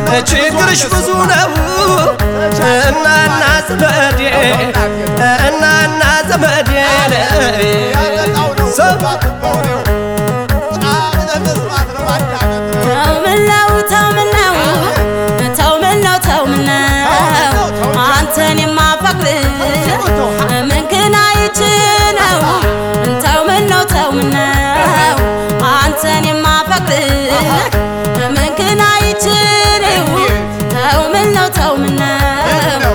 ችግርሽ ብዙ ነው እናና ዘመዴ እናና ዘመዴ ሰው ተው ምነው ተው ምነው ተው ምነው ተው ምነው አንተን የማፈቅር ምንክን አይች ነው ተው ምነው ተው ምነው አንተን የማፈቅር ምንክን አይች ነው ተው ምነው ተው ምነው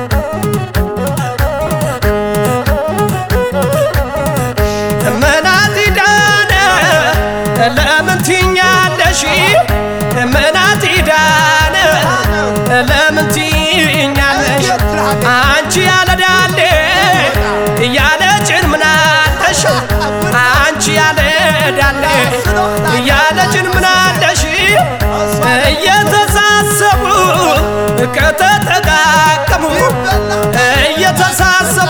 መናት ዳነ ለምን ትኛለሽ መናት ዳነ ለምን ትኛለሽ አንቺ ያለዳሌ እያለ ጭን ምናለሽ አንቺ ያለዳሌ እያለ ጭን ምናለሽ እየተሳሰቡ ከተጠቃቀሙ እየተሳሰቡ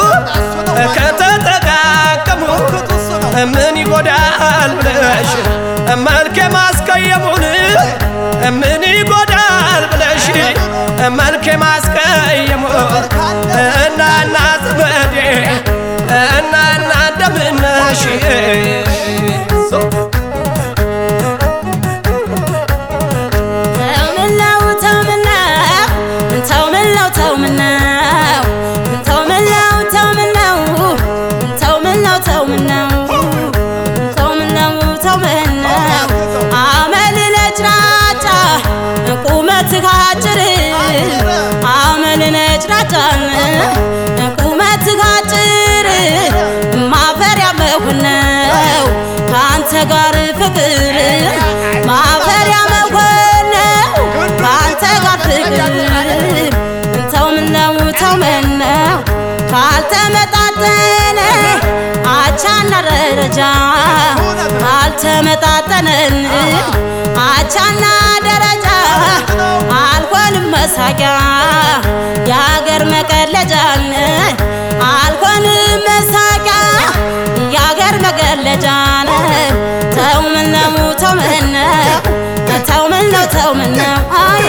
ከተጠቃቀሙ ምን ይጎዳል ብለሽ መልኬ ማስቀየሙን ምን ይጎዳል ብለሽ መልኬ ማስቀየሙ እናና ዘመዴ እናና እንደምነሽ ተው ምነው ተው ምነው ተው ምነው ተው ምነው ተው ምነው ተው ምነው ተው ምነው ተው ምነው ተው ምነው ተው ምነው አመል ነጭናጫ ቁመትህ አጭር አመል ነጭናጫ ቁመትህ አጭር ማፈሪያ መሆን ነው ከአንተ ጋር ፍቅር ማፈሪያ መሆን ነው ከአንተ ጋር ፍቅር ተው ምነው ተው ምነው ካልተመጣጠነ አቻና ደረጃ ካልተመጣጠነን አቻና ደረጃ አልሆንም መሳቂያ የአገር መቀለጃን አልሆንም መሳቂያ የአገር መቀለጃን ተው ምነው ተው ምነው ተው ምነው ተው ምነው አይ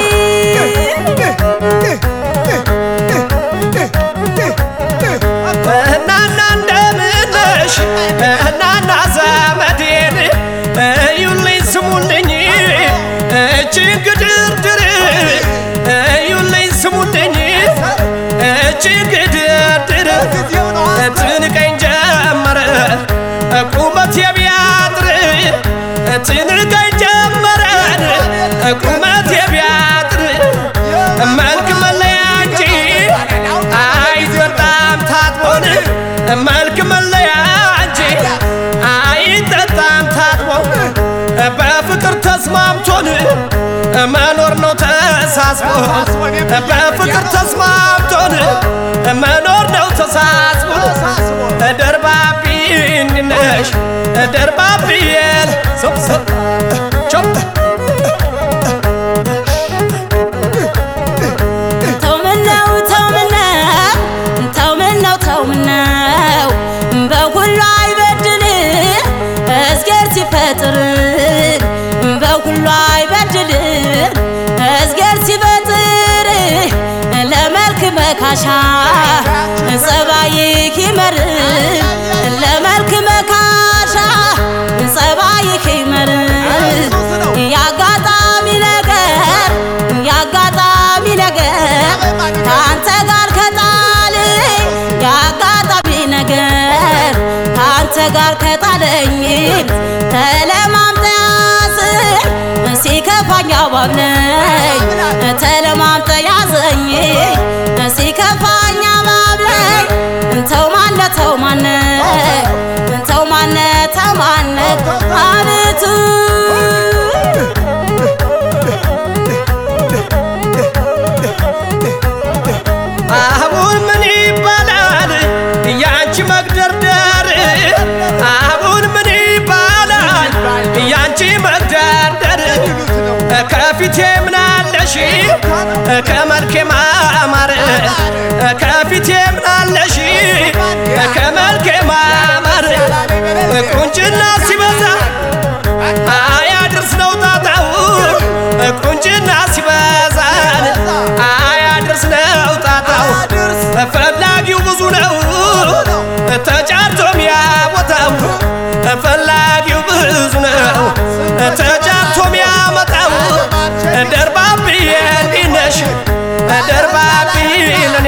እናና እንደምነሽ እናና ዘመዴን እዩልኝ ስሙልኝ እችን ግድርድር እዩልኝ ስሙልኝ እችን ግድርድር ትንቀኝ ጀመረ ቁመት የቢያጥር ትንቀኝ ጀመረን ቁመት የቢያጥር መልክ መለያ እንጂ አይጠጣም ታጥቦን መልክ መለያ እንጂ አይጠጣም ታጥቦ በፍቅር ተስማምቶን መኖር ነው ተሳስቦ በፍቅር ተስማምቶን መኖር ነው ተሳስቦ ደርባቢ ነሽ ደርባቢየል ሶፕ ሶፕ ቾፕ ተው ምነው ተው ምነው ተው ምነው ተው ምነው በሁሉ አይበድል እዝጌር ሲፈጥር በሁሉ አይበድል እዝጌር ሲፈጥር ለመልክ መካሻ ጸባይክ ይመር ለመልክ መካሻ ጸባይክ ይመር ያጋጣሚ ነገር ያጋጣሚ ነገር ከአንተ ጋር ከጣል ያጋጣሚ ነገር ከአንተ ጋር ከጣለኝ ተለማምጠ ያዘኝ ሲከፋኝ አባብለኝ ተለማምጠ ያዘኝ ሲከፋኝ አባብለኝ ተው ማነ ተው ማነ ተው ማነ ተው ማነ አቤቱ አሁን ምን ይባላል ያንቺ መግደርደር? አሁን ምን ይባላል ያንቺ መግደርደር? ከፊቴ ምናለሽ ከመልኬ ማማር ከፊቴ ምናለሽ ከመልኬ ማማር ቁንጭና ሲበዛ አያድርስ ነው ጣጣው ቁንጭና ሲበዛ ደርባብኝ ለኔ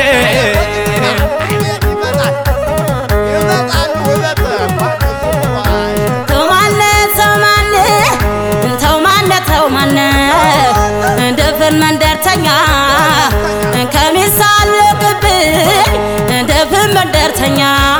ተው ማነ ተው ማነ ተው ማነ ተው ማነ ደፍን መንደርተኛ ከሚሳለቅብኝ ደፍን መንደርተኛ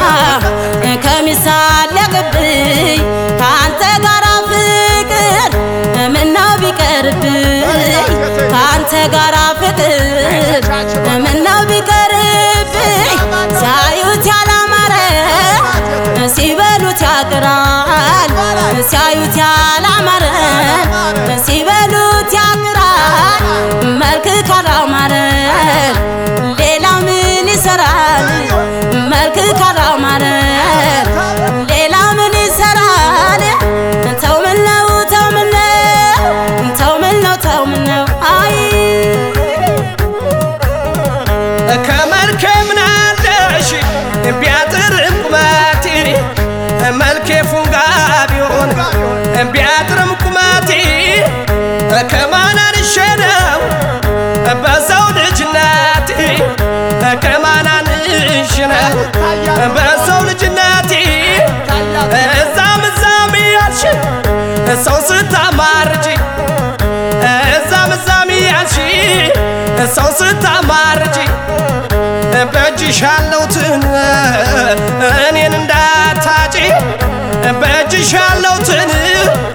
ከሚሳለቅብኝ ከአንተ ጋራ ፍቅር ምነው ቢቀርብኝ ከአንተ ጋራ ፍቅር ምነው ቢቀርብኝ ሲያዩት ያላማረ ሲበሉት ያቅራል ሲያዩት ያላማረ ሲበሉት ያቅራል መልክ ካላማረ ሌላ ምን ይሰራል መልክ ካላማረ ሌላ ምን ይሰራል ተው ምን ነው ተው ምን ነው ተው ምን ነው ተው ምን ነው አይ ከመልኬ ምናለሽ ቢያጥርም ቁመቴ መልኬ ፉንጋ ቢሆን ቢያጥርም ቁመቴ ከማናንሼ ነው በሰው ልጅነቴ ከማናንሽ ነው በሰው ልጅነቴ እዛም እዛም ያልሽ ሰው ስታማርጂ እዛም እዛም ያልሽ ሰው ስታማርጂ በእጅሽ ያለውትን እኔን እንዳታጪ በእጅሽ ያለውትን